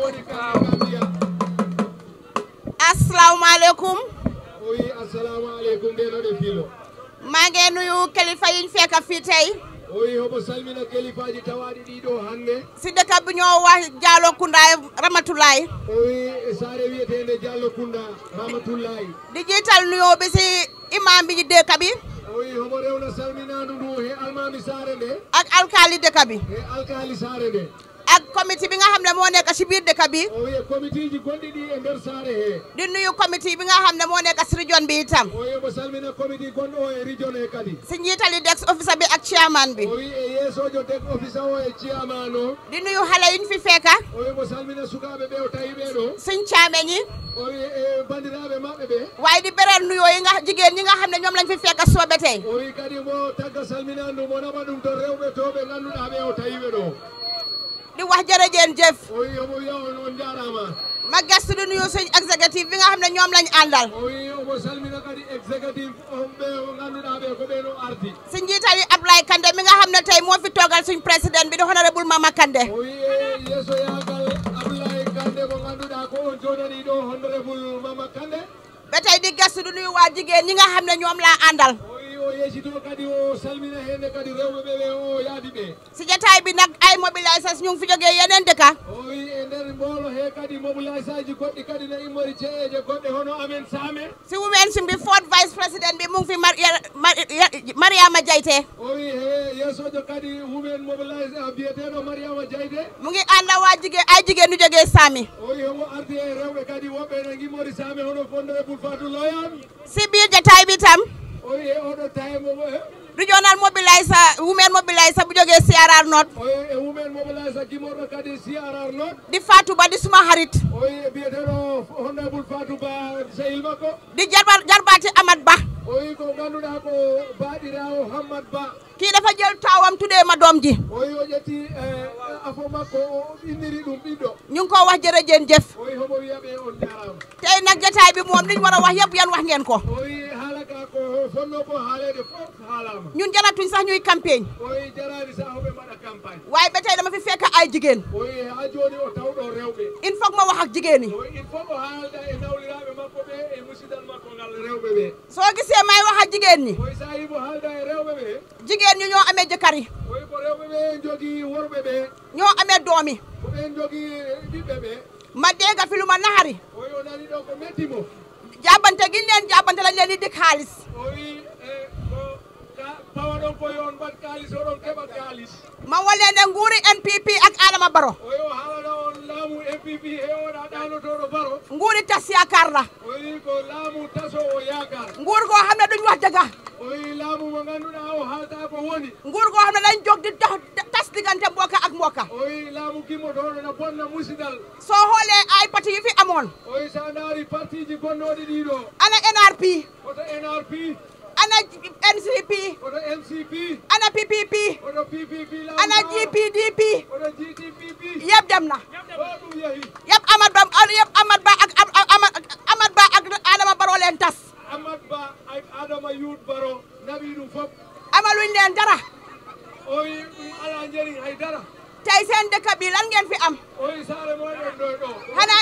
asalaamaaleykum oyi assalamu aleykum ndenoɗe fiilo maa ngi nuyu kilifa yiñ fekk fii tey oyi homo salmina kelifaji tawaɗi ɗiɗo hannde si dëkk bi ñoo wax Jaalo Kunda Ramatulaay oyi saare wiyetende diallo kunda mamatoullayi di jiital nuyoo bi si imam bi dëkk bi oyi homo rewna salminandu ndu he almami saare nde ak alkaali dëkk bi e alkali saare nde ak comité bi nga xam ne moo nekk si biir dëkk bi o wiye comité ji gonɗi ɗi e nder saare he di nuyu comité bi nga xam ne moo nekk si région bi itam o wiye mo salmina comité gonɗo o e région he kadi si njiitali dex officer bi ak chairman bi o wi e yeesojo deg office o e ciyaman o di nuyu xale yiñ fi fekka o wi mo salmina sukaɓe ɓe o tawi ɓeɗo suñ caame ñi o wi e bandiraɓe maɓɓe ɓe waaye di beral nuyoo yi nga jigéen ñi nga xam ne ñoom lañ fi fekka soobe tey o wi kadi mo tagga salminandu mo naɓa ɗum to rewɓe to ɓe ganduɗa ɓe o tawiɓe ɗo di wax jërëjeen jëf o wi omo wiya on on jarama ma gestu di nuyu suñ exécutif bi nga xam ne ñoom lañ àndal o wi omo salmina kadi exécutif on ɓe o ganduɗa ɓe ko ɓeɗo ardi si njiitali Ablaye Kande mi nga xam ne tey moo fi toogal suñ président bi di honorable Mama Kande o wi e yeesoyagal abdoulaye kande mo ganduɗa ko on joɗani ɗo honorable mama kande ba tey di gestu di nuyu waa jigéen ñi nga xam ne ñoom laa àndal o wi o yeccito kadi o salmina henne kadi rewɓe ɓe ɓe o yaadi ɓe si jotaay bi nag ay mobilisation ñu ngi fi jógee yeneen dëkka o wi e nder mboolo he kadi mobilisation aji goɗɗi kadi no immori ceeƴe goɗɗe hono amen saame si women si mbi fourth vice président bi mu ngi fi Mar Mar- Mariama Jaiteh o wi he yeesojo kadi women mobilisation biyeteɗo mariama diayde mu ngi ànd ak waa jigéen ay jigéen ñu jógee Sami o wi homo ardi e rewɓe kadi woɓɓe no gimmori saame hono honorable fatou loyan si biir jotaay bi tam o wi e oɗo time regional mobiliser women mobiliser bu jógee CRR North o wi e women mobilisation gimmorɗo kadi crr not di Fatou Ba di suma xarit o wi e biyeteɗo honorable fatou ba sehil makko di jarba jarbaati Amat Ba o wi ko ganduɗa ko baɗirawo hammad ba kii dafa jël taawam tuddee ma doom ji o wi o ƴetti afo makko o inniri ɗum ɓiɗɗo ñu ngi ko wax jërëjeen jëf o wi homo wiyaɓe on jarama tey nag jotaay bi moom liñ war a wax yëpp yan wax ngeen ko o wi haala ka ko fonno ko haalede fof haalama ñun jaratuñ sax ñuy campagne o wi jarani sa hoɓe mbaɗa campagne waaye ba tey dama fi fekk ay jigéen o wi ha joni o tawɗo rewɓe il faut que ma wax ak jigéen ñi o wi il faut o haalda e nawliraɓe makko ɓe e musidal makko ngal rewɓe ɓe soo gisee may wax ak jigéen ñi o wi sa yimo haalda e rewɓe ɓe jigéen ñi ñoo amee jëkkër yi o wi ko rewɓe ɓe jogui worɓe ɓe ñoo amee doom yi ko ɓen jogui ɓiɓɓe ɓe ma dégg fi lu ma naxari o wi o nani ɗo ko mettimo jàppante gi ñu leen jàppante lañ leen di dik xaalis o wi e ko ka- pawa ɗon ko yon mbat kalis oɗon keɓa kalis ma walee ne nguuri NPP ak Adama Barrow o wi o haalana on laamu mpp he oɗa ɗanotoɗo baro nguuri tas yaakaar la o wi ko laamu taso o yakar nguur goo xam ne duñ wax dëgga o wi laamu mo ganduɗa o haalta ko woni nguur goo xam ne dañ jóg di tax tas diggante mbokka ak mbokka o wi laamu gimmotoɗo no bonna musidal soo xoolee ay parti yu fi amoon o wi sa daari parti ji gonnoɗi ɗiɗo ana NRP oto nrp ana NCP oto ncp ana PPP oto ppp ana GPDP oto gdpp yëpp dem na o ɗum yeehi yëpp Amat Ba yëpp Amat Ba ak Amat Amat Ba ak Adama Barrow leen tas amat ba ak adama yut baro naɓi ɗum foof amaluñ leen dara o wi ɗum ala jeri haydara tey seen dëkk bi lan ngeen fi am o wi saare moɗon ɗo ɗo xanaa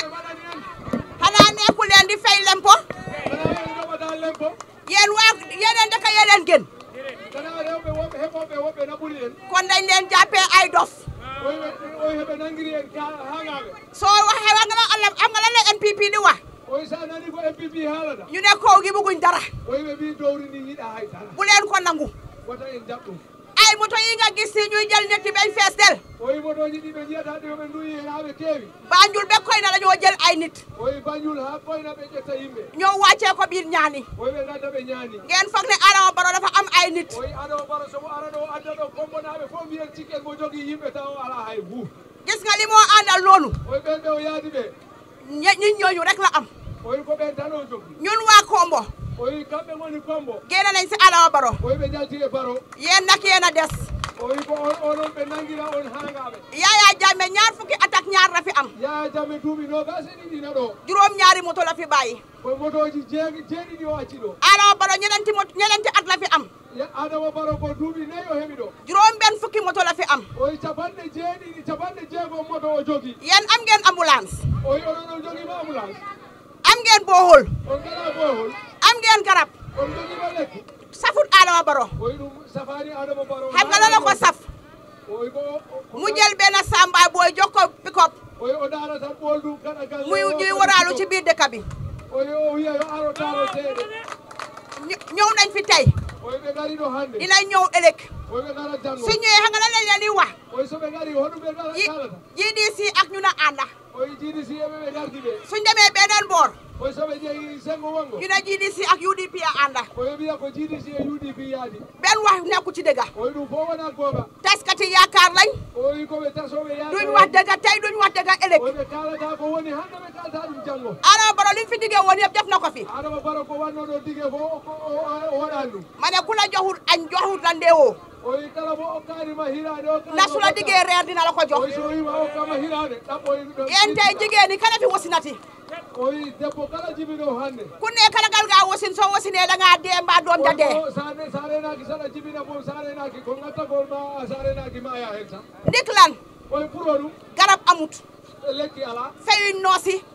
xanaa nekku leen di fay lempo kana en joɓata lempo yéen waa yeneen dëkk yeneen gën kana rewɓe woɓɓe heɓoɓe woɓɓe naɓuri en kon dañ leen jàppee ay dof o wi o wi heɓe nangiri en hagaɓe soo waxee wax nga la am nga lan la NPP di wax o wi sa nani ko mpp haalata ñu ne kaw gi bëgguñ dara o wi ɓe mbi dowri ndi yiɗa haydara bu leen ko nangu wata en jaɓ ɗum ay moto yi nga gis si ñuy jël nit yi bañ fees del o wi motoji ɗi ɓe jiyata ɗi oɓe duyi hen ha ɓe keewi Banjul be koy na dañoo jël ay nit o wi bañul ha ɓoyna ɓe ƴetta yimɓe ñoo wàccee ko biir ñaani o wi ɓe gadda ɓe ñaani ngeen foog ne Adama Barrow dafa am ay nit o wi adama baro somo ara ɗo adda ɗo kombonaɓe fof mbiyen cikken mo jogui yimɓe taw o ala hay gu gis nga li moo àndal loolu o wi ɓen ɓe o yaadi ɓe ñe- ñi ñooñu rek la am o wi ko ɓen tan o jogui ñun waa Kombo o wi kamɓe goni kombo génn nañ si Adama Barrow o wi ɓe jalti e baro yéen nag yéen a des o wi ko on onon ɓe nanguira on hagaɓe Yaya Jammeh ñaar fukki attaque ñaar la fi am yaa jamme duuɓi nogas e ɗiɗi na ɗo juróom ñaari moto la fi bàyyi ko motoji jeeg jeeɗiɗi o acci ɗo Adama Barrow ñenenti moto ñenenti at la fi am Ya- adama baro ko duuɓi nayyi o heeɓi ɗo juróom benn fukki moto la fi am o wi capanɗe jeeɗiɗi capanɗe jeegom moto o jogui yéen am ngeen ambulance o wi oɗon on joguima ambulance am ngeen bohol on gala bohol am ngeen garab on joguima lekki safut Adama Barrow o wi ɗum safani adama baro xam nga loolu ko saf o wi ko mu jël benn samba booy jox ko pick-up o wi o daara tan ɓool ɗum kaɗa galle muy ñuy waraalu ci biir dëkk bi o wi o wiya yo aro taaro seeɗe Ñë- ñëw nañ fi tey o wi ɓe gari ɗo hannde dinañ ñëw ëllëg o wi ɓe gara janngo su ñëwee xam nga lan lañ leen di wax o wi soɓe gari hoɗum ɓe gara Yi- kalata GDC ak ñu na ànda o wi jiiɗi si eɓe ɓe gardi ɓe suñ demee beneen boor o wi soɓe jeeyi sengo wongo ñu ne GDC ak UDP a ànda o wi wiya ko jiiɗi si e udp yaadi benn wax nekku ci dëgga o wi ɗum fof wona gooɓa taskati yaakaar lañ o wi koɓe tasoɓe duñ wax dëgga tey duñ wax dëgga ëllëg o wi ɓe kalata ko woni hannde ɓe kalata ɗum janngo Adama Barrow li mu fi diggee woon yëpp def na ko fi adama baro ko wannoɗo dige fof o- o o waɗani ɗum ma ne ku la joxul añ joxul la ndeewoo o wi kala mo okkanima hirade o na su la diggee reer dina la ko o jox wi so wima okkama hirade ɗaɓɓoy yéen tey jigéen ñi kana fi wasinati o wi debbo kala jibiɗo hannde ku nekk la gal gaa wasin soo wasinee da ngaa dee mbaa doom ja dee sane sa renaki saɗa jibina mom sa renaki ko gattagol ma sa renaki ma aya hen tan ndik lan o wi pour o ɗum garab amut lekki ala feyuñ noosi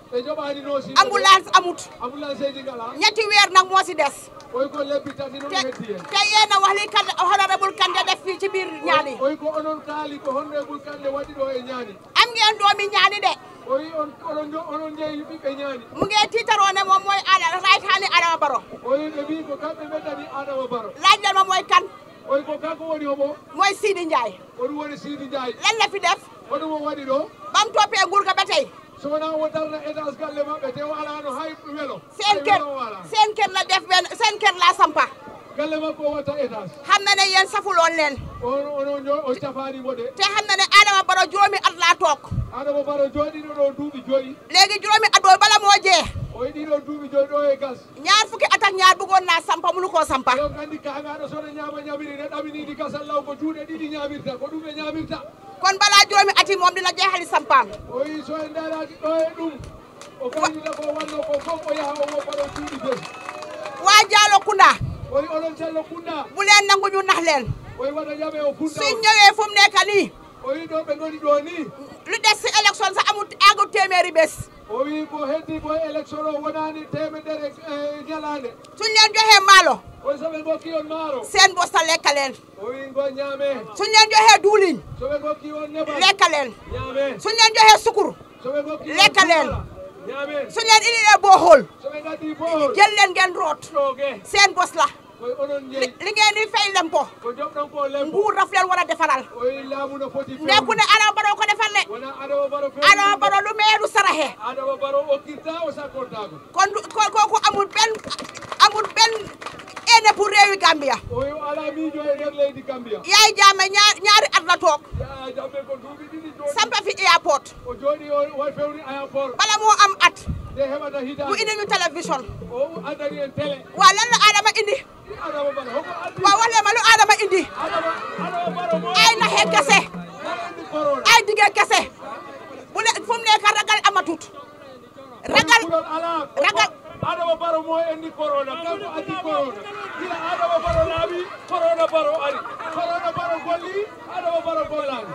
e joɓani no si ambulance amut ambulance eji ngala ñetti weer nag moo si des oy ko lebbi tati noon te heddi en te yéen a wax li kan honorable Kandeh def fii ci biir ñaani oy ko onon kaali ko honorable Kandeh waɗi ɗo e ñaani am ngeen doomi ñaani de oyi on onon jo- onon jeeyi ɓiɓɓe ñaani mu ngee tiitaroo ne moom mooy ala right hand Adama Barrow oyi ɓe mbi ko kamɓe ɓeddani adama baro laaj leen ma mooy kan oyi ko kanko woni homo mooy Sidi Ndiaye oɗum woni sidi ndiaye lan la fi def hoɗum o waɗi ɗo bam toppee nguur ga ba tey so wona o darna étage galle maɓɓe te o alano hay welo seen Hay kër welo o ala seen kër la def benn seen kër la sampa galle makko o watta étage xam na ne yéen safuloon leen on onon jo o cafanimo de te xam na ne Adama Barrow juróomi at laa toog adama baro jooɗiɗo ɗo duuɓi joyyi léegi juróomi at boobu bala moo jee o yiɗiɗo duuɓi joyi ɗo e gas ñaar fukki at ak ñaar bëggoon naa sampa munu koo sampa ɗon kandi kagaɗo sono ñama ñamiri ne ɗaminidi gasal law ko juuɗe ɗiɗi ñamirta ko ɗum ɓe ñamirta kon balaa juróomi at yi moom dina jeexali sampaam o wi so en daraki ɗo e ɗum o gaynita ko wanno ko fof o yaha o woppa ɗo cuuɗi bes waa Jaalo Kunda o wi oɗon cello kunda bu leen nangu ñu nax leen o wi waɗa jaɓe o kunda suñ ñëwee fu mu nekk nii o wi ɗo ɓe goni ɗo ni lu des si élection sax amul agul téeméeri bés o wi ko heddi ko élection o wonani temedere e ñalande suñ leen joxee maalo o soɓe gokki on maaro seen bos ta lekka leen o wi ngo ñaame suñ leen joxee duuliñ soɓe gokki on nebal lekka leen ñaame suñ leen joxee sukur soɓe gokki on lekka leen sukara, ñaame suñ leen indilee booxool soɓe gaddi bohol jël leen ngeen root ɗoge seen bos la koye onon li jeeyi li ngeen di fay lempo ko joɓɗon ko lembo nguur daf leen war a defaral o wi laamu no foti nekku ne Adama Barrow ko defal de wona adama baro Adama Barrow lu meeru saraxe adama baro okkirta o sakkortako kon du- ko- kooku amul benn amul benn ene pour réewi Gambia o wi o ala miijo e nder leydi gambia yaay jaame ñaar ñaari at la toog ya jamɓe ko duuɓi ɗiɗi jooɗi sampa fi airport o jooɗi o wa fewni aéroport bala moo am at nde heɓata mu hitande indi ñu télévision o addani en télé waa lan la Adama indi adama baro hoko addi waa wax leen ma lu Adama indi adama adama baro mo ay naxe kese andi corona ay dige kese bu le fu mu nekk ragal amatut ragal ɗon ala ragal adama baro mo andi corona kanko addi corona ila adama baro laaɓi corona baro ari corona baro golli adama baro gollani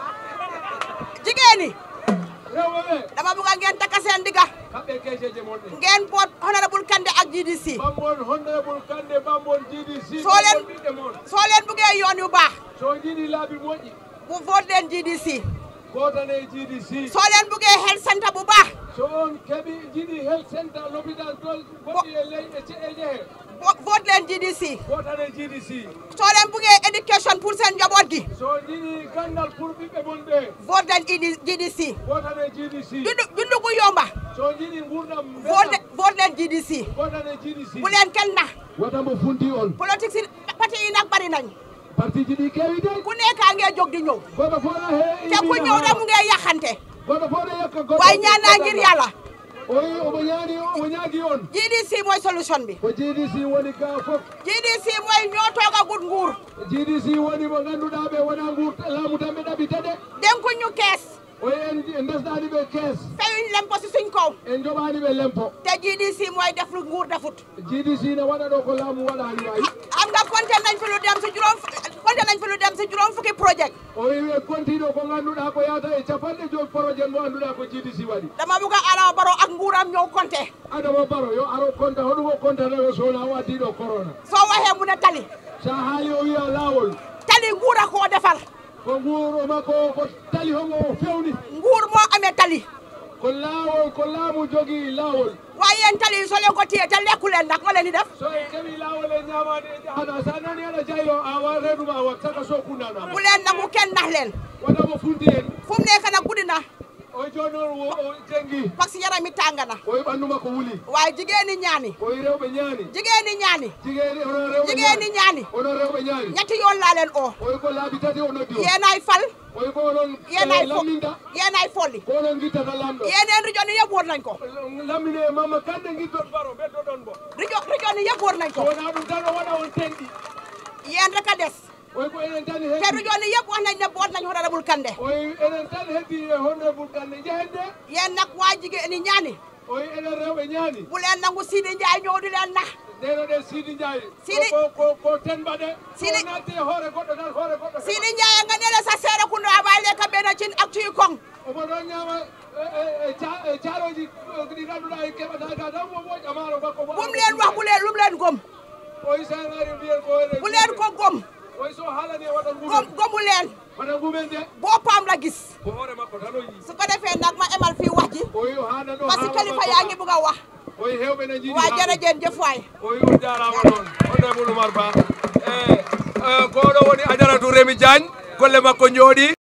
jigéen ñi rewɓe ɓe dama bëgg a ngeen takka seen digga kamɓe keeseje monɗe ngeen boot honorable Kandeh ak GDC bambon honorable kande bambon GDC Soo leen- bambon ɓiɗɗe moon soo leen bëggee yoon yu baax so jiiɗi laaɓi moƴƴi bu vote leen GDC gotane GDC soo leen bëggee health centre bu baax so on keeɓi jiiɗi health centre l'hôpital tol goɗɗi e ley e ce- e jehe bo- vote leen GDC gotane GDC soo leen bëggee éducation pour seen njaboot gi so jiiɗi gandal pour ɓiɓɓe mon ɓe vote leen ED GDC gotane GDC dundu dundu gu yomba so jiiɗi gurdam vote vote leen GDC gotane GDC bu leen kenn nax watamo funti on politique si parti yi nag bari nañ parti ji ɗi keewi de ku nekkaa ngee jóg di ñëw goto fof no he te ku ñëw rek mu ngee yaxante goto fof no yakka goɗɗo waaye ñaan naa ngir yàlla o wi omo ñaani omo ñaagi on GDC mooy solution bi ko GDC woni ga fof GDC mooy ñoo toogagut nguur GDC woni mo ngannduɗaa ɓe wona ngur laamu tan ɓe ɗaɓita de denkuñ ñu kees o en ndesɗaani ɓe kees feyuñ lempo si suñ kaw en joɓaani ɓe lempo te GDC mooy def lu nguur defut GDC ne waɗa ɗo ko laamu waɗaani wayi am nga compté nañ fi lu dem si juróom compté nañ fi lu dem si juróom fukki projet o wi en kontiɗo ko ngannduɗaa ko yahata e capanɗe joyi projet mo annduɗaa ko GDC waɗi dama bugg a Adama Barrow ak nguuram ñëw compté adama baro yo aro konta hoɗum o contata o sowona o addiɗo corona soo waxee mu ne tali sa haali o wiya laawol tali nguur a koo defar ko nguur o makko ko tali homo o fewni nguur moo amee tali ko laawol ko laamu jogii laawol waaye yéen tali yi soo leen ko téye te lekku leen nag nga leen di def so en keɓi laawol e ñaamaade e jahata sa nani aɗa jaylo a wa reeduma a wat saka so kundanama bu leen nangu kenn nax leen waɗamo funti en fu mu nekk nag guddi na o jooni on wo- o jengi parce que yaram mi tàng na o wi ɓanndu ko wuli waaye jigéen ñi ñaani o wi rewɓe ñaani jigéen ñi ñaani jigéeni onon rewɓe jigéen ñi ñaani onon rewɓe ñaani ñetti yoon laa leen oo o wi ko laabi tati o noddi o yéenaay fal o wi ko onon yéenaay fo lamminta yéenaay folli ko onon guittata lamɗo yéeneen rijooni yëpp wóor nañ ko lammine e mamma kande guiddon baro ɓeddoɗon bo rijo rijooni yëpp wóor nañ ko wona ɗum tan o waɗa on tenɗi yéen rek a des o wi ko enen tan te heddi rijooni yëpp wax nañ ne boot nañ honorable Kandeh o wi enen tan heddi e honorable kande jehen de yéen nag waa jigéen ñi ñaani o wi enen rewɓe ñaani bu leen nangu Sidi Ndiaye ñëw di leen nax ndeno ɗen sidi ndiaye Sidi- ko ko ko tenɓa ɗe Sidi- so natti e hoore goɗɗo tan hoore goɗɗo Sidi Ndiaye nga ne la sa seere kundu a bàyyi lekk benn cin ak tuy koŋ omo ɗon ñama caaroji ɗi ganduɗa e keɓata ga tan mo moƴƴa maaro makko bum leen wax bu leen lum leen gom oy sanari mbiyen ko bu leen ko gom oy so haalani e waɗan gom gomu leen waɗan gumen de boppam la gis ko hoore makko tan o yi su ko defee nag ma emal fii wax ji oy o haana ɗo parce que kilifa yaa ngi bëgg a wax oy hewɓe ne jiiɗi waa jërëjeen jëf waay oy on jarama noon honorable oumar ba e ko ɗo woni ajaratu remi diagne golle makko jooɗi